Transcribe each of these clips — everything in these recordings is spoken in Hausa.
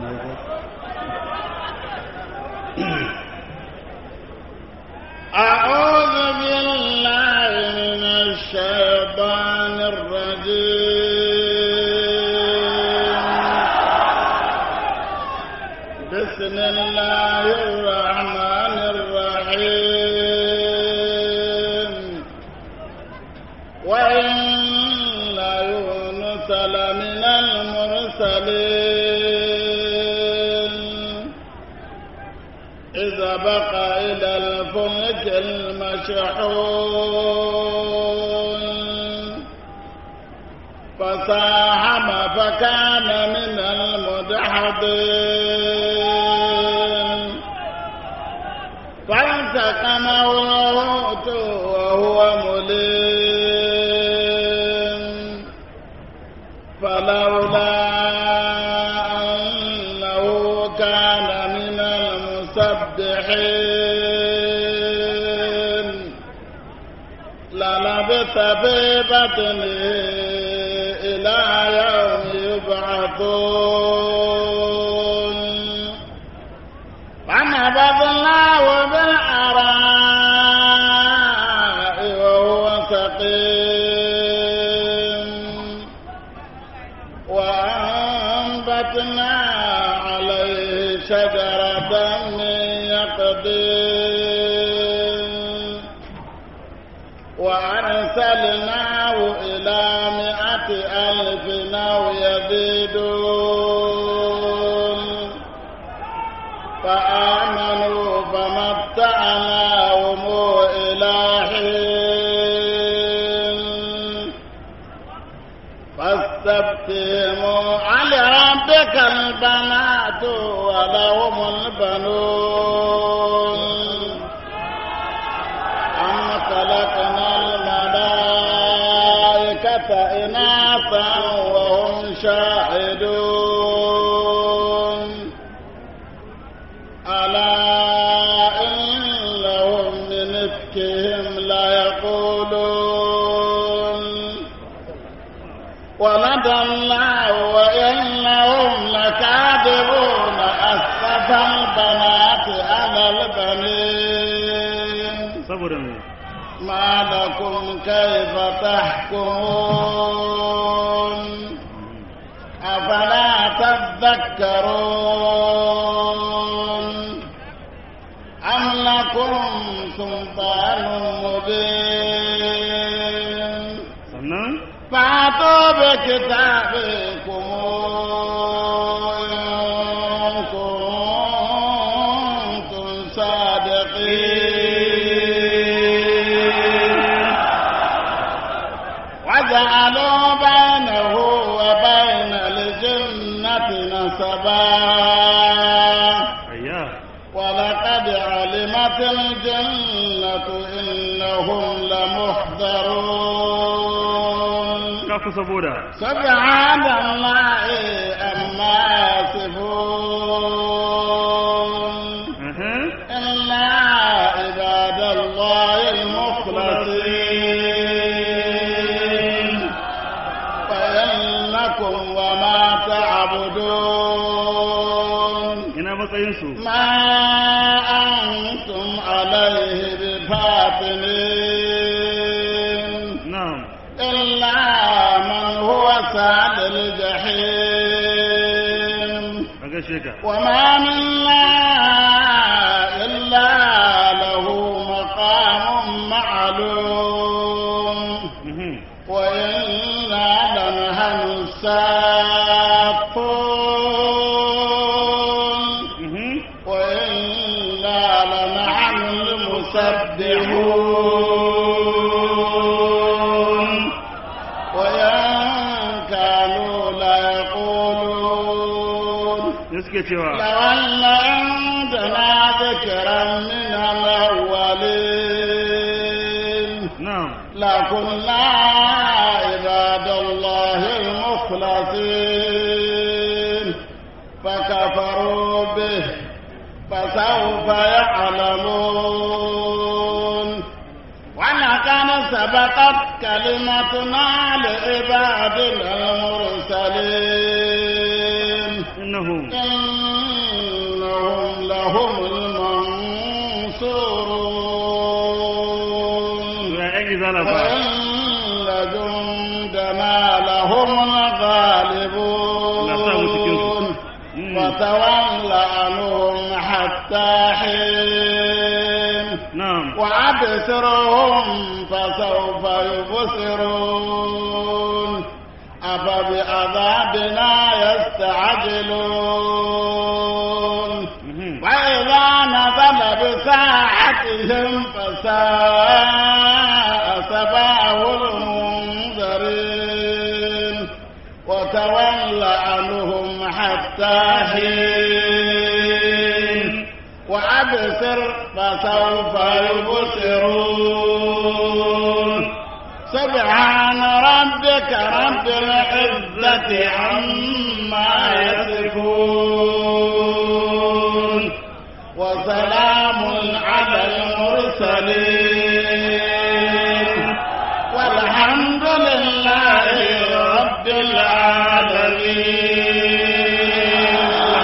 أعوذ بالله من الشيطان الرجيم بسم الله الرحمن الرحيم وإن يونس لمن المرسلين إذا بقى إلى الفلك المشحون فساهم فكان من المدحضين فالتقمه الحوت وهو مليم فلولا أنه كان من المسبحين للبث في بطنه إلى يوم يبعثون فنبذناه بالعراء وهو سقيم وأنبتنا عليه شجرة من يقدين وأرسلناه إلى مئة ألف أو يزيدون فآمنوا فمتعناهم إلى حين فاستفتهموا على ربك البنات ولهم البنون أم خلقنا الملائكة إناثا وهم شاهدون ألا إنهم من إفكهم ليقولون ولد الله وإنهم لكاذبون أسف البنات على البنين saboda me ما لكم كيف تحكمون أفلا تذكرون أم لكم سلطان مبين sannan فأتوا بكتابكم إن كنتم صادقين وجعلوا بينه وبين الجنة نسبا ayya ولقد علمت الجنة إنهم لمحضرون kafu saboda سبحان الله أما يصفون Aha. إلا عباد الله المخلصين فإنكم وما تعبدون ina matsayinsu ما أنتم عليه بفاتنين na'am إلا من هو سعد الجحيم a gaishe ka وما منا إلا له مقام معلوم Mhm. وإنا لنحن السابقون Mhm. وإنا لنحن المسبحون وإن كانوا ليقولون ne suke cewa لو أن عندنا ذكرا من الأولين na'am لكنا عباد الله المخلصين فكفروا به فسوف يعلمون ولقد سبقت كلمتنا لعبادنا المرسلين innahum إن ينالهم الغالبون فتول عنهم حتى حين نعم وأبصرهم فسوف يبصرون أفبعذابنا يستعجلون مهم. وإذا نزل بساعتهم فساء سباه المنذرين وتول عنهم حتى حين وأبصر فسوف يبصرون سبحان ربك رب العزة عما يصفون وسلام على المرسلين والحمد لله رب العالمين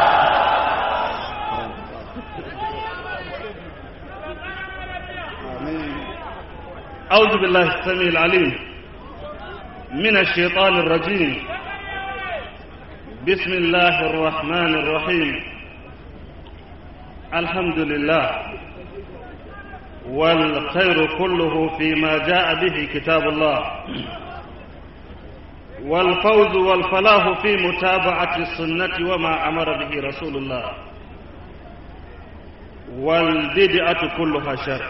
أعوذ بالله السميع العليم من الشيطان الرجيم بسم الله الرحمن الرحيم الحمد لله والخير كله فيما جاء به كتاب الله والفوز والفلاح في متابعة السنة وما أمر به رسول الله والبدعة كلها شر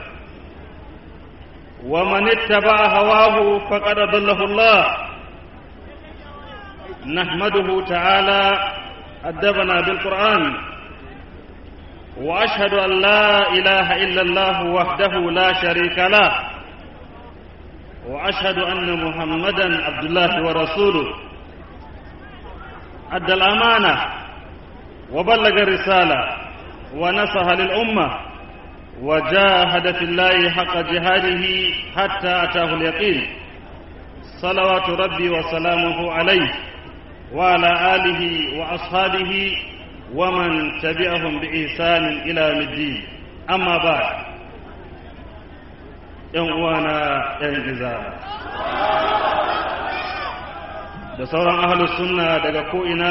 ومن اتبع هواه فقد ضله الله نحمده تعالى أدبنا بالقرآن وأشهد أن لا إله إلا الله وحده لا شريك له وأشهد أن محمدا عبد الله ورسوله أدى الأمانة وبلغ الرسالة ونصح للأمة وجاهد في الله حق جهاده حتى أتاه اليقين صلوات ربي وسلامه عليه وعلى آله وأصحابه ومن تبعهم بإحسان إلى يوم الدين أما بعد ‘yan uwana ‘yan izara da sauran ahalus sunna daga ko'ina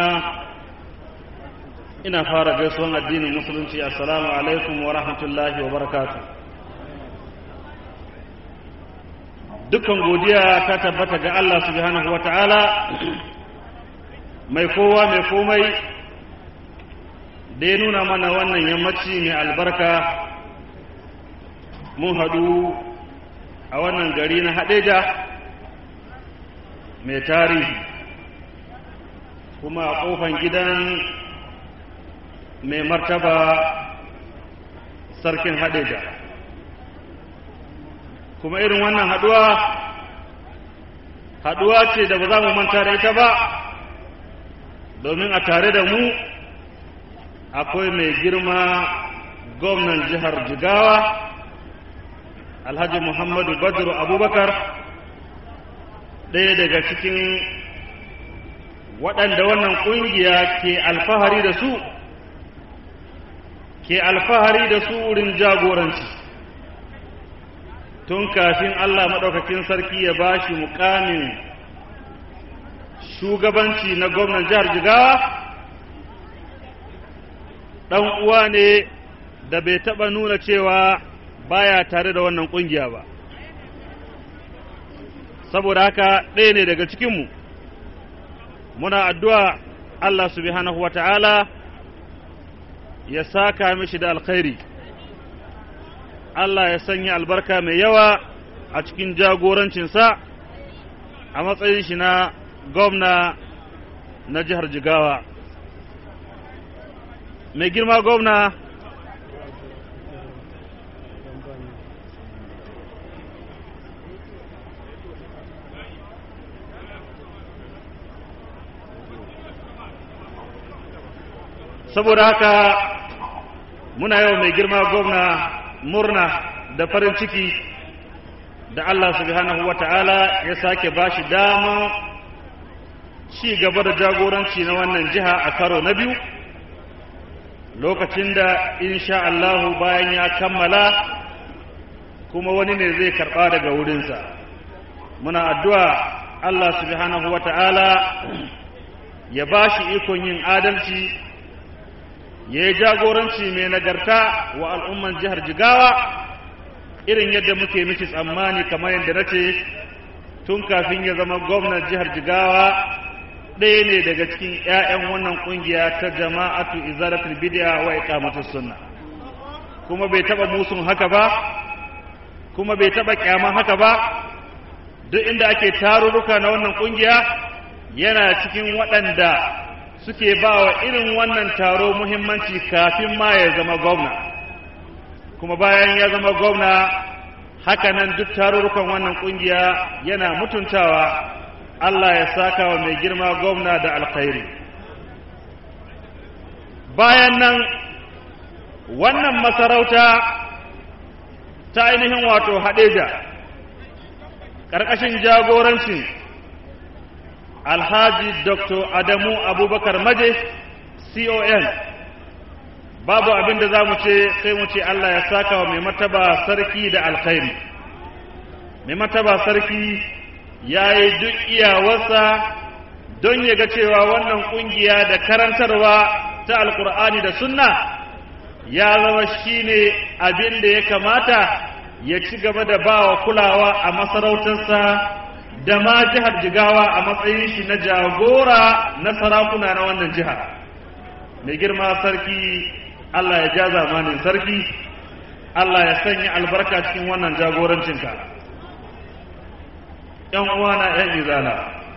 ina fara gaisuwan addinin musulunci assalamu alaikum wa rahmatullahi wa barakatu dukkan godiya ta tabbata ga Allah subhanahu wa ta'ala mai kowa mai komai da ya nuna mana wannan yammaci mai albarka mun haɗu a wannan gari na haɗeja mai tarihi kuma a ƙofan gidan mai martaba sarkin haɗeja kuma irin wannan haɗuwa haɗuwa ce da ba za mu manta da ita ba domin a tare da mu akwai mai girma gwamnan jihar jigawa alhaji muhammadu badru abubakar ɗaya daga cikin waɗanda wannan ƙungiya ke alfahari da su ke alfahari da su wurin jagoranci tun kafin Allah maɗaukakin sarki ya ba shi mukamin shugabanci na gwamnan jihar jigawa ɗan uwa ne da bai taɓa nuna cewa baya tare da wannan ƙungiya ba saboda haka ɗaya ne daga cikinmu muna addu'a Allah subhanahu wa ta'ala ya saka mishi da alkhairi Allah ya sanya albarka mai yawa a cikin jagorancinsa a matsayin shi na gwamna na jihar Jigawa. Mai girma gwamna saboda haka muna yau mai girma gwamna murna da farin ciki da Allah subhanahu wa ta'ala ya sake ba shi dama ci gaba da jagoranci na wannan jiha a karo na biyu lokacin da insha Allahu bayan ya kammala kuma wani ne zai karɓa daga wurinsa muna addu'a Allah subhanahu wa ta'ala ya ba shi ikon yin adalci ya yi jagoranci mai nagarta wa al'umman jihar jigawa irin yadda muke miki tsammani kamar yadda na ce tun kafin ya zama gwamnan jihar jigawa ɗaya ne daga cikin 'ya'yan wannan ƙungiya ta jama'atu izalatul bid'a wa iqamatus sunna kuma bai taba musun haka ba kuma bai taba kyaman haka ba duk inda ake tarurruka na wannan ƙungiya yana cikin waɗanda suke ba wa irin wannan taro muhimmanci kafin ma ya zama gwamna kuma bayan ya zama gwamna hakanan duk tarurrukan wannan ƙungiya yana mutuntawa Allah ya saka wa mai girma gwamna da alkhairi bayan nan wannan masarauta ta ainihin wato haɗeja ƙarƙashin jagorancin alhaji dr adamu abubakar maje con babu abin da za mu ce sai mu ce Allah ya saka wa mai mataba sarki da alkhairi mai mataba sarki ya yi duk iyawarsa don ya ga cewa wannan ƙungiya da karantarwa ta alkur'ani da sunna ya zama shi ne abin da ya kamata ya ci gaba da ba wa kulawa a masarautarsa da ma jihar jigawa a matsayin shi na jagora na sarakuna na wannan jihar mai girma sarki Allah ya ja zamanin sarki Allah ya sanya albarka cikin wannan jagorancinka ‘yan uwana ‘yan izala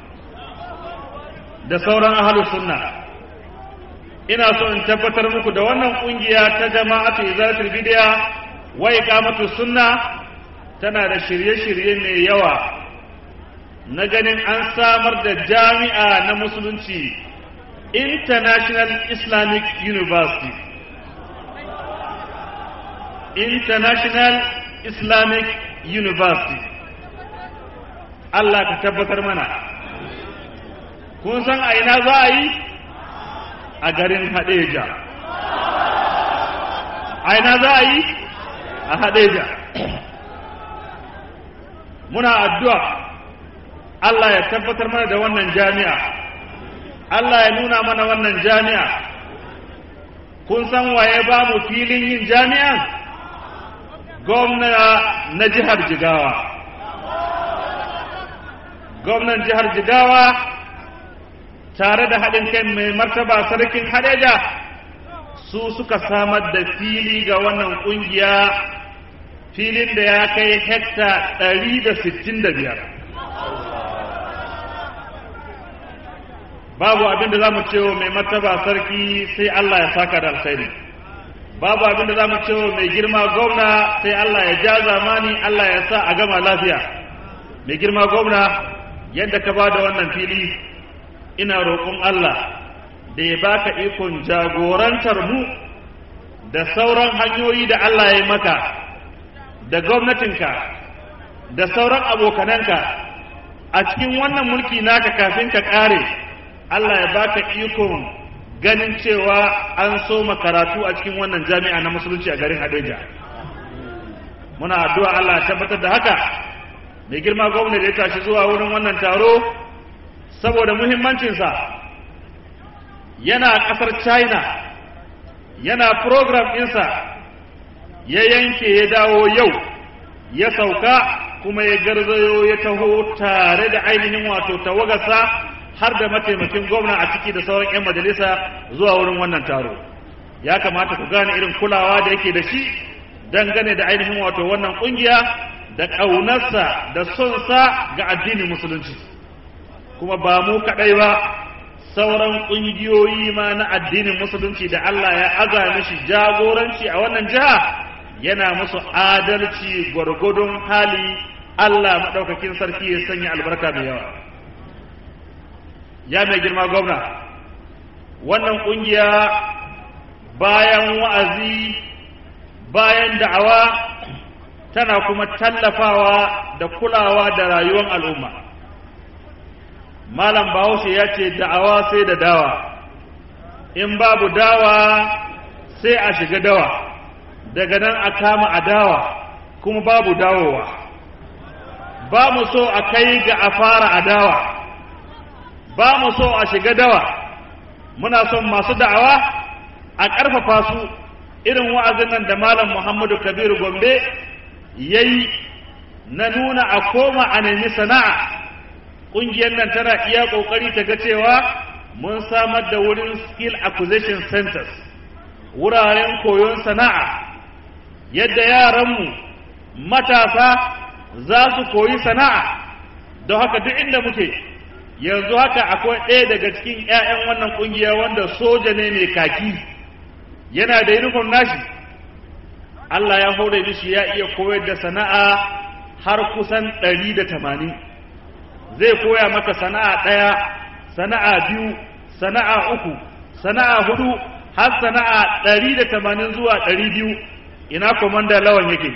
da sauran ahalus sunna ina so in tabbatar muku da wannan ƙungiya ta jama'atu izalatul bidiya wa iqamatu sunna tana da shirye-shirye mai yawa na ganin an samar da jami'a na musulunci international islamic university international islamic university Allah ka tabbatar mana kun san a ina za a yi a garin hadeja a ina za a yi a hadeja muna addu'a Allah ya tabbatar mana da wannan jami'a Allah ya nuna mana wannan jami'a kun san waye ba mu filin yin jami'an gwamna na jihar jigawa gwamnan jihar jigawa tare da haɗin kai mai martaba sarkin hadeja su suka samar da fili ga wannan ƙungiya filin da ya kai hekta 165 babu abin da za mu cewa mai martaba sarki sai Allah ya saka da alkhairi babu abin da za mu cewa mai girma gwamna sai Allah ya ja zamani Allah ya sa a gama lafiya mai girma gwamna yadda ka ba da wannan fili ina roƙon Allah da ya baka ikon jagorantar mu da sauran hanyoyi da Allah ya maka da gwamnatinka da sauran abokananka a cikin wannan mulki naka kafin ka ƙare Allah ya baka ikon ganin cewa an so karatu a cikin wannan jami'a na musulunci a garin Hadeja muna addu'a Allah ya tabbatar da haka mai girma gwamnati da ya tashi zuwa wurin wannan taro saboda muhimmancinsa yana ƙasar china yana program ɗinsa ya yanke ya dawo yau ya sauka kuma ya garzayo ya taho tare da ainihin wato tawagarsa har da mataimakin gwamna a ciki da sauran 'yan majalisa zuwa wurin wannan taro ya kamata ku gane irin kulawa da yake da shi dangane da ainihin wato wannan ƙungiya da ƙaunarsa da sonsa ga addinin musulunci kuma ba mu kaɗai ba sauran ƙungiyoyi ma na addinin musulunci da Allah ya aza mishi jagoranci a wannan jiha yana musu adalci gwargwadon hali Allah maɗaukakin sarki ya sanya albarka mai yawa ya mai girma gwamna wannan ƙungiya bayan wa'azi bayan da'awa tana kuma tallafawa da kulawa da rayuwar al'umma malam bahaushe ya ce da'awa sai da dawa in babu dawa sai a shiga dawa daga nan a kama adawa kuma babu dawowa ba mu so a kai ga a fara adawa ba mu so a shiga dawa muna son masu da'awa a ƙarfafa su irin wa'azin nan da malam muhammadu kabiru gombe ya yi na nuna a koma a nemi sana'a ƙungiyar nan tana iya ƙoƙari ta ga cewa mun samar da wurin skill acquisition centers wuraren koyon sana'a yadda yaranmu matasa za su koyi sana'a don haka duk inda muke yanzu haka akwai ɗaya daga cikin 'ya'yan wannan ƙungiya wanda soja ne mai kaki yana da uniform nashi Allah ya hore mishi ya iya koyar da sana'a har kusan ɗari da tamanin zai koya maka sana'a ɗaya sana'a biyu sana'a uku sana'a hudu har sana'a ɗari da tamanin zuwa ɗari biyu ina komanda lawan yake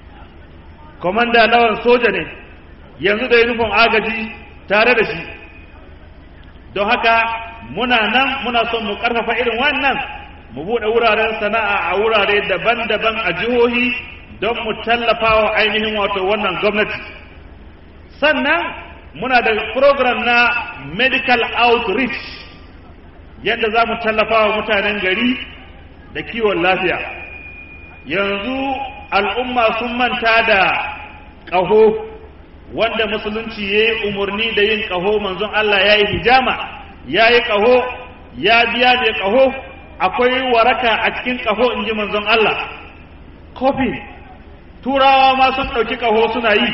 komanda lawan soja ne yanzu da uniform agaji tare da shi don haka muna nan muna son mu ƙarfafa irin wannan mu buɗe wuraren sana'a a wurare daban-daban a jihohi don mu tallafa wa ainihin wato wannan gwamnati sannan muna da program na medical outreach yadda za mu tallafa wa mutanen gari da kiwon lafiya yanzu al'umma sun manta da ƙaho wanda musulunci ya yi umarni da yin ƙaho manzon Allah ya yi hijama ya yi ƙaho ya biya mai ƙaho akwai waraka a cikin ƙaho in ji manzon Allah kofi turawa ma sun ɗauki ƙaho suna yi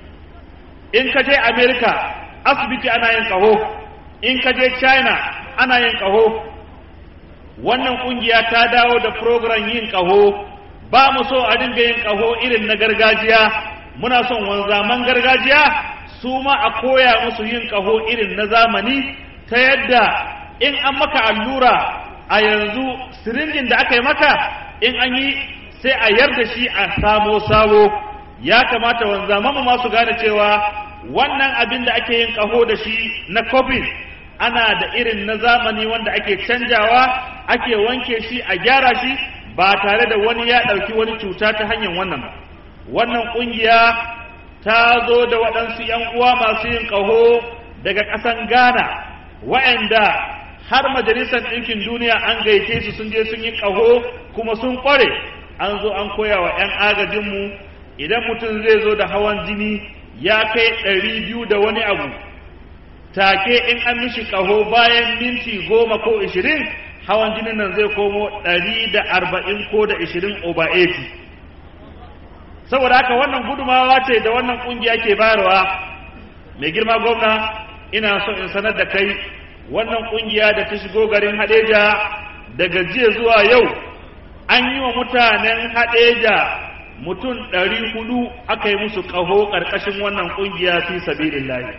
in ka je amerika asibiti ana yin ƙaho in ka je china ana yin ƙaho wannan ƙungiya ta dawo da program yin ƙaho ba mu so a dinga yin ƙaho irin na gargajiya muna son wanzaman gargajiya su ma a koya musu yin ƙaho irin na zamani ta yadda in an maka allura a yanzu sirinjin da aka yi maka in an yi sai a yarda shi a samo sabo ya kamata wanzaman mu masu gane cewa wannan abin da ake yin ƙaho da shi na covid ana da irin na zamani wanda ake canjawa ake wanke shi a gyara shi ba tare da wani ya ɗauki wani cuta ta hanyar wannan ba wannan ƙungiya ta zo da waɗansu ‘yan uwa masu yin ƙaho daga ƙasan ghana wa'anda har majalisar ɗinkin duniya an gaice su sun je sun yi ƙaho kuma sun ƙware an zo an koya wa ‘yan agajinmu idan mutum zai zo da hawan jini ya kai ɗari biyu da wani abu take in an mishi ƙaho bayan minti goma ko ishirin hawan jinin nan zai komo ɗari da arba'in ko da ishirin over eighty saboda haka wannan gudumawa ce da wannan ƙungiya ke bayarwa mai girma gwamna ina so in sanar da kai wannan ƙungiya da ta shigo garin haɗeja daga jiya zuwa yau an yi wa mutanen haɗeja mutum ɗari hudu aka yi musu ƙaho ƙarƙashin wannan ƙungiya fi sabilillahi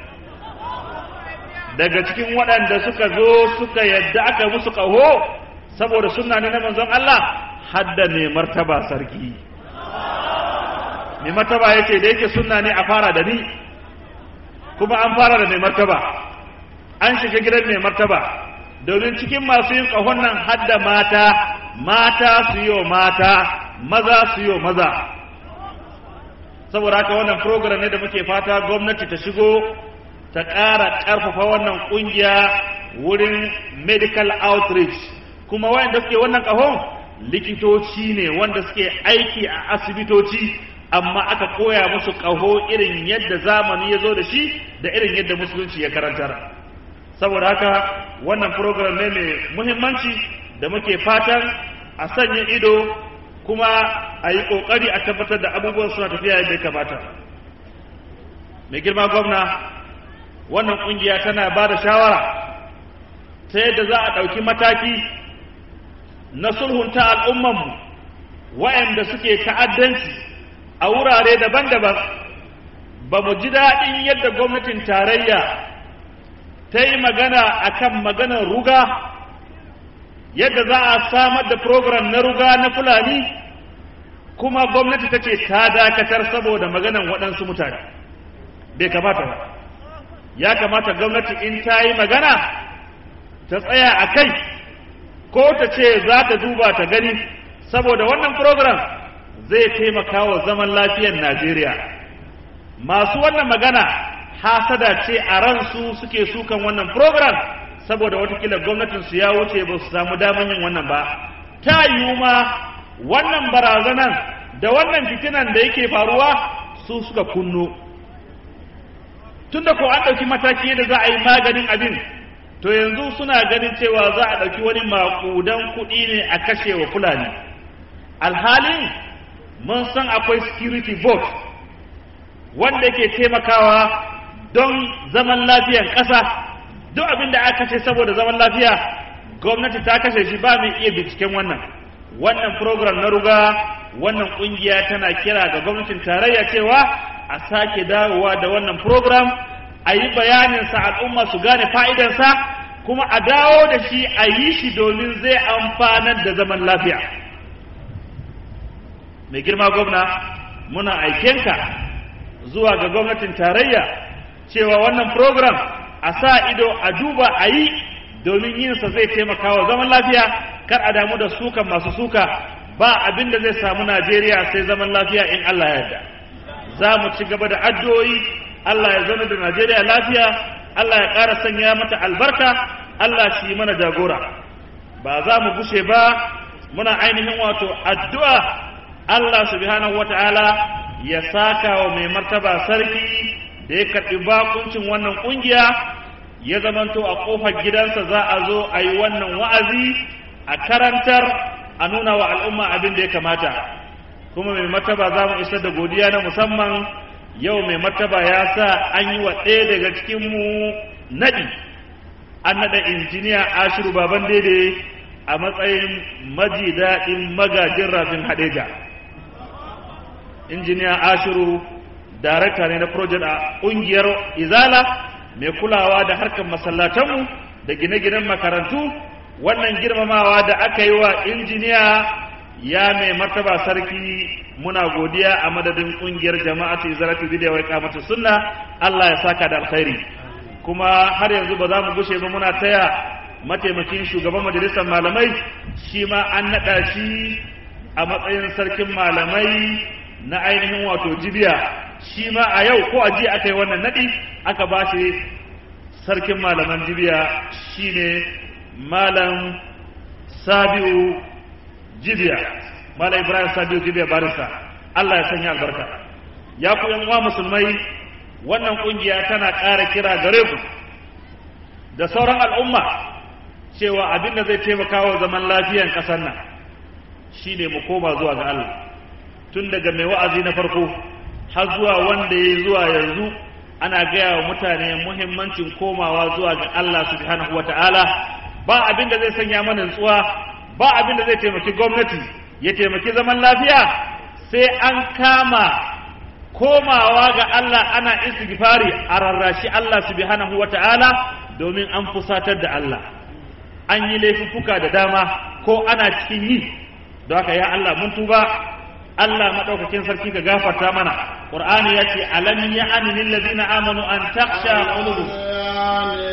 daga cikin waɗanda suka zo suka yadda aka musu ƙaho saboda suna ne na manzon Allah hadda mai martaba sarki mai martaba ya ce da yake suna ne a fara da ni kuma an fara da mai martaba an shiga gidan mai martaba domin cikin masu yin ƙahon nan hadda mata mata su yi mata maza su yi maza saboda haka wannan program ne da muke fata gwamnati ta shigo ta ƙara ƙarfafa wannan ƙungiya wurin medical outreach kuma wayanda suke wannan ƙahon likitoci ne wanda suke aiki a asibitoci amma aka koya musu ƙaho irin yadda zamani ya zo da shi da irin yadda musulunci ya karantar saboda haka wannan program ne mai muhimmanci da muke fatan a sanya ido kuma a yi ƙoƙari a tabbatar da abubuwan suna tafiya yadda ya kamata mai girma gwamna wannan ƙungiya tana ba da shawara ta yadda za a ɗauki mataki na sulhunta al'ummanmu waɗanda suke ta'addanci a wurare daban-daban ba mu ji daɗin yadda gwamnatin tarayya ta yi magana a kan maganar ruga yadda za a samar da program na ruga na fulani kuma gwamnati ta ce ta dakatar saboda maganan waɗansu mutane bai kamata ba ya kamata gwamnati in ta yi magana ta tsaya a kai ko ta ce za ta duba ta gani saboda wannan program zai taimaka wa zaman lafiyar najeriya masu wannan magana hasada ce a ransu suke sukan wannan program saboda watakila gwamnatinsu ya wuce ba su samu daman yin wannan ba ta yiwu ma wannan barazanan da wannan fitinan da yake faruwa su suka kunno tunda ko an ɗauki mataki yadda za a yi maganin abin to yanzu suna ganin cewa za a ɗauki wani maƙudan kuɗi ne a kashe wa fulani alhalin mun san akwai security vote wanda yake taimakawa don zaman lafiyan ƙasa duk abin da aka kashe saboda zaman lafiya gwamnati ta kashe shi ba mai iya binciken wannan wannan program na ruga wannan ƙungiya tana kira ga gwamnatin tarayya cewa a sake dawowa da wannan program a yi bayaninsa al'umma su gane fa'idansa kuma a dawo da shi a yi shi domin zai amfanar da zaman lafiya mai girma gwamna muna aikenka zuwa ga gwamnatin tarayya cewa wannan program a sa ido a duba a yi domin yinsa zai taimaka wa zaman lafiya kar a damu da sukan masu suka ba abin da zai samu najeriya sai zaman lafiya in allah ya yarda za mu ci gaba da addu'o'i allah ya zama da najeriya lafiya allah ya ƙara sanya mata albarka allah shi mana jagora ba za mu gushe ba muna ainihin wato addu'a allah subhanahu wa ta'ala ya saka wa mai martaba sarki da ya karɓi bakuncin wannan ƙungiya ya zamanto a ƙofar gidansa za a zo a yi wannan wa'azi a karantar a nuna wa al'umma abin da ya kamata kuma mai martaba za mu isar da godiya na musamman yau mai martaba ya sa an yi wa ɗaya daga cikinmu naɗi an naɗa injiniya ashiru baban daidai a matsayin maji daɗin magajin rafin hadeja injiniya ashiru darakta ne na project a ƙungiyar izala mai kulawa da harkar masallatanmu da gine-ginen makarantu wannan girmamawa da aka yi wa injiniya ya mai martaba sarki muna godiya a madadin ƙungiyar jama'atu izalatu bidiyo wai kamata sunna Allah ya saka da alkhairi kuma har yanzu ba za mu gushe ba muna taya mataimakin shugaban majalisar malamai shi ma an naɗa shi a matsayin sarkin malamai na ainihin wato jibiya shi ma a yau ko a jiya aka yi wannan naɗi aka ba shi sarkin malaman jibiya shine malam sabiu jibiya malam ibrahim sabiu jibiya barista allah ya sanya albarka ya ku yan uwa musulmai wannan kungiya tana ƙara kira gare ku da sauran al'umma cewa abin da zai taimaka wa zaman lafiyan ƙasar nan shine mu koma zuwa ga allah tun daga mai wa'azi na farko har zuwa wanda ya zuwa yanzu ana gaya wa mutane muhimmancin komawa zuwa ga Allah subhanahu wa ta'ala ba abin da zai sanya mana nutsuwa ba abin da zai taimaki gwamnati ya taimaki zaman lafiya sai an kama komawa ga Allah ana istighfari a rarrashi Allah subhanahu wa ta'ala domin an fusatar da Allah an yi laifuffuka da dama ko ana cikin yi don haka ya Allah mun tuba Allah madaukakin sarki ka gafarta mana Qur'ani yace alam ya'ani lil ladina amanu an takhsha qulubuhum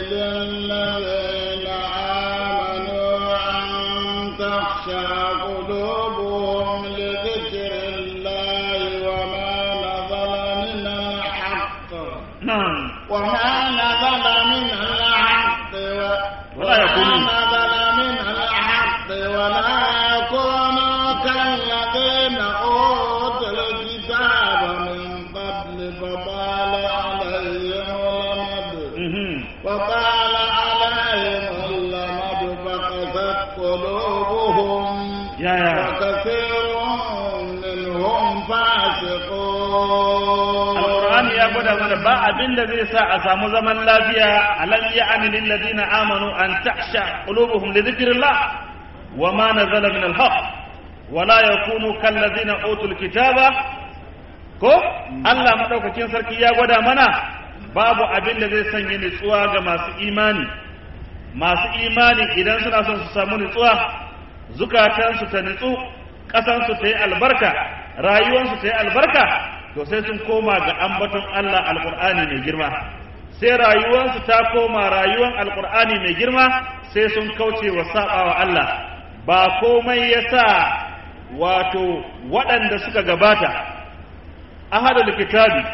نعم وما نزل من الحق و- ولا يكونوا- وما نزل من الحق ولا يكونوا كالذين أوتوا الكتاب من قبل فطال عليهم الأمد Mhm. وطال عليهم الأمد فقست قلوبهم يا يا وكثير منهم فاسقون Al-Qur'ani ya gwada mana ba abin da zai sa a samu zaman lafiya alam ya'ani lil ladina amanu an takhsha qulubuhum li dhikrillah wa ma nazala min al-haq wa la yakunu kal ladina utul kitaba ko Allah madaukakin sarki ya gwada mana babu abin da zai sanya nutsuwa ga masu imani masu imani idan suna son su samu nutsuwa zukatansu ta nutsu ƙasansu ta yi albarka rayuwansu ta yi albarka to sai sun koma ga ambaton Allah alƙur'ani mai girma sai rayuwansu ta koma rayuwan alƙur'ani mai girma sai sun kauce wa saɓawa Allah ba komai ya sa wato waɗanda suka gabata ahadul kitabi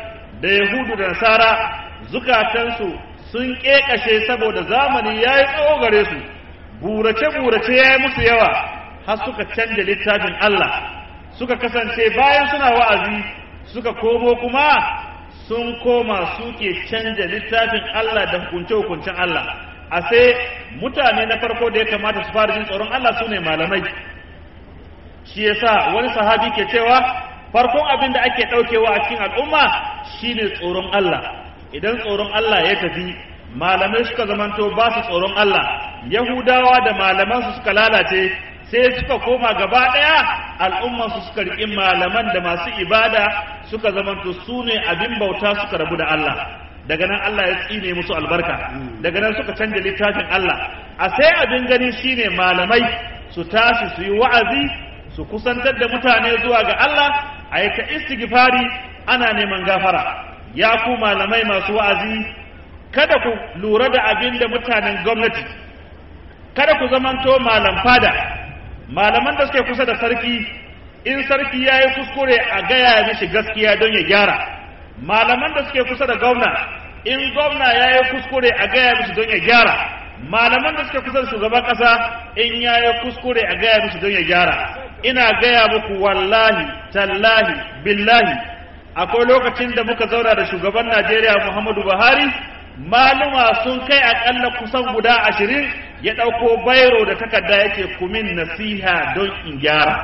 da yahudu da nasara zukatansu sun ƙeƙashe saboda zamani ya yi tsawo gare su burace-burace ya yi musu yawa har suka canja littafin Allah suka kasance bayan suna wa'azi suka komo kuma sun koma suke canja littafin Allah da hukunce-hukuncen Allah a sai mutane na farko da ya kamata su fara jin tsoron Allah su ne malamai shi yasa wani sahabi ke cewa farkon abin da ake ɗaukewa a cikin al'umma shine tsoron Allah idan tsoron Allah ya tafi malamai suka zamanto ba su tsoron Allah yahudawa da malamansu suka lalace sai suka koma gaba ɗaya al'ummansu suka riƙi malaman da masu ibada suka zamanto su ne abin bauta suka rabu da Allah daga nan Allah ya tsine musu albarka daga nan suka canja littafin Allah a sai abin gani shine malamai su tashi su yi wa'azi su kusantar da mutane zuwa ga Allah a yi ta istighfari ana neman gafara ya ku malamai masu wa'azi kada ku lura da abin da mutanen gwamnati kada ku zamanto malam fada malaman da suke kusa da sarki in sarki ya yi kuskure a gaya mishi gaskiya don ya gyara malaman da suke kusa da gwamna in gwamna ya yi kuskure a gaya mishi don ya gyara malaman da suke kusa da shugaban ƙasa in ya yi kuskure a gaya mishi don ya gyara ina gaya muku wallahi tallahi billahi akwai lokacin da muka zauna da shugaban najeriya muhammadu buhari maluma sun kai akalla kusan guda ashirin ya ɗauko bairo da takarda yake kumin nasiha don in gyara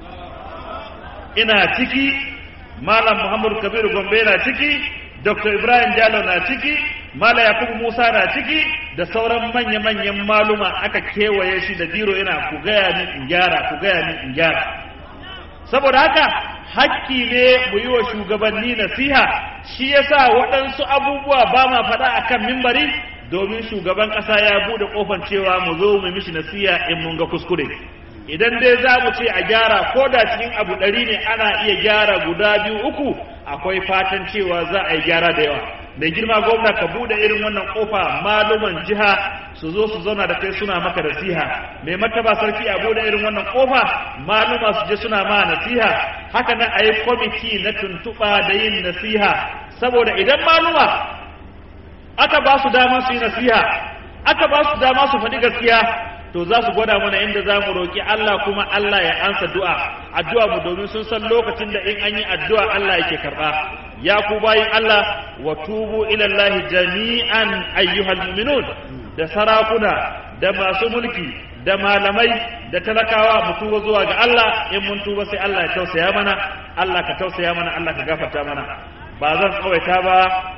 ina ciki malam muhammadu kabiru gombe na ciki dr ibrahim jalo na ciki malam yakubu musa na ciki da sauran manya-manyan maluma aka kewaye shi da biro yana ku gaya min in gyara ku gaya min in gyara saboda haka hakki ne mu yi wa shugabanni nasiha shi yasa waɗansu abubuwa ba ma faɗa a kan mimbari domin shugaban ƙasa ya buɗe ƙofar cewa mu zo mu mishi nasiha in mun ga kuskure idan dai za mu ce a gyara ko da cikin abu ɗari ne ana iya gyara guda biyu uku akwai fatan cewa za a yi gyara da yawa mai girma gwamna ka buɗe irin wannan ƙofa maluman jiha su zo su zauna da kai suna maka nasiha mai martaba sarki a buɗe irin wannan ƙofa maluma su je suna ma nasiha haka nan a yi kwamiti na tuntuɓa da yin nasiha saboda idan maluma aka ba su dama su yi nasiha aka ba su dama su faɗi gaskiya to za su gwada mana inda za mu roƙi Allah kuma Allah ya ansa du'a addu'a mu domin sun san lokacin da in an yi addu'a Allah yake karɓa ya ku bayin Allah wa tubu ila Allah jami'an ayyuhal mu'minun da sarakuna da masu mulki da malamai da talakawa mu tuba zuwa ga Allah in mun tuba sai Allah ya tausaya mana Allah ka tausaya mana Allah ka gafarta mana ba zan tsawaita ba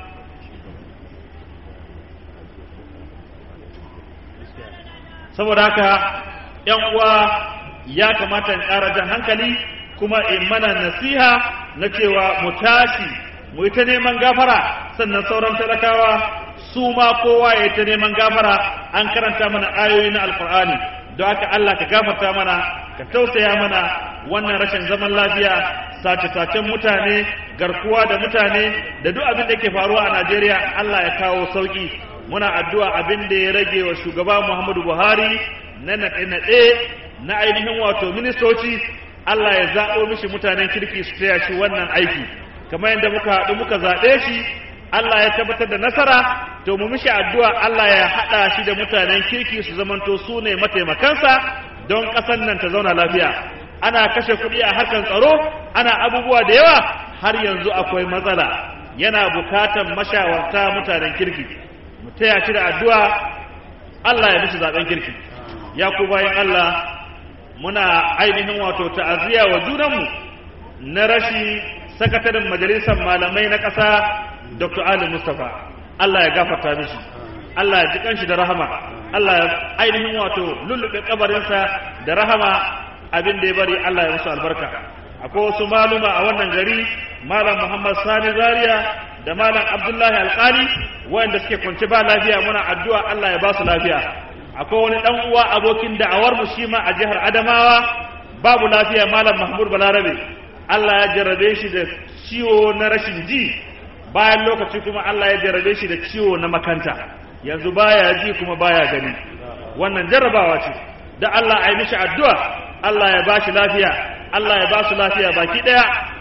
saboda haka ‘yan uwa ya kamata in ƙara jan hankali kuma in mana nasiha na cewa mu tashi mu yi ta neman gafara sannan sauran talakawa su ma kowa ya yi ta neman gafara an karanta mana ayoyi na alkur'ani don haka Allah ka gafarta mana ka tausaya mana wannan rashin zaman lafiya sace-sacen mutane garkuwa da mutane da duk abin da ke faruwa a Najeriya Allah ya kawo sauki muna addu'a abin da ya rage wa shugaba Muhammadu Buhari na naɗe-naɗe na ainihin wato ministoci Allah ya zaɓo mishi mutanen kirki su taya shi wannan aiki kamar yadda muka haɗu muka zaɓe shi Allah ya tabbatar da nasara to mu mishi addu'a Allah ya haɗa shi da mutanen kirki su zamanto su ne mataimakansa don ƙasar nan ta zauna lafiya ana kashe kuɗi a harkar tsaro ana abubuwa da yawa har yanzu akwai matsala yana bukatan mashawarta mutanen kirki mu taya shi da addu'a Allah ya mishi zaben kirki ya ku bayan Allah muna ainihin wato ta'aziyya wa junanmu na rashi sakataren majalisar malamai na ƙasa Dr. Ali Mustapha Allah ya gafarta mishi Allah ya ji kanshi da rahama Allah ya ainihin wato lullube kabarinsa da rahama abin da ya bari Allah ya musu albarka akwai wasu maluma a wannan gari malam Muhammad Sani Zaria da malam Abdullahi Alkali wanda suke kwance ba lafiya muna addu'a Allah ya ba su lafiya akwai wani dan uwa abokin da'awar mu shi ma a jihar Adamawa babu lafiya malam Mahmud Balarabe Allah ya jarrabe shi da ciwo na rashin ji bayan lokaci kuma Allah ya jarrabe shi da ciwo na makanta yanzu baya ji kuma baya gani wannan jarrabawa ce da Allah ya mishi addu'a Allah ya ba shi lafiya Allah ya ba su lafiya baki daya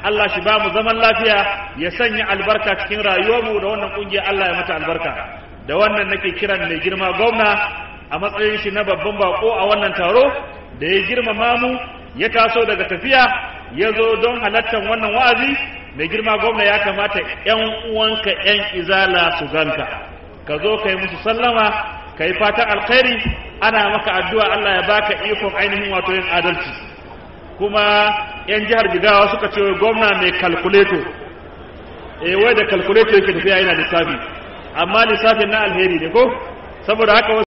Allah shi ba mu zaman lafiya ya sanya albarka cikin rayuwarmu da wannan kungiya Allah ya mata albarka da wannan nake kiran mai girma gwamna a matsayin shi na babban bako a wannan taro da ya girmama mu ya taso daga tafiya ya zo don halattar wannan wa'azi mai girma gwamna ya kamata ‘yan uwanka ‘yan izala su ganka ka zo ka yi musu sallama ka yi fatan alkhairi ana maka addu'a Allah ya baka ikon ainihin wato yin adalci kuma ‘yan jihar jigawa suka ce gwamna mai kalkuleto eh wai da kalkuleto yake tafiya yana lissafi amma lissafin na alheri ne ko saboda haka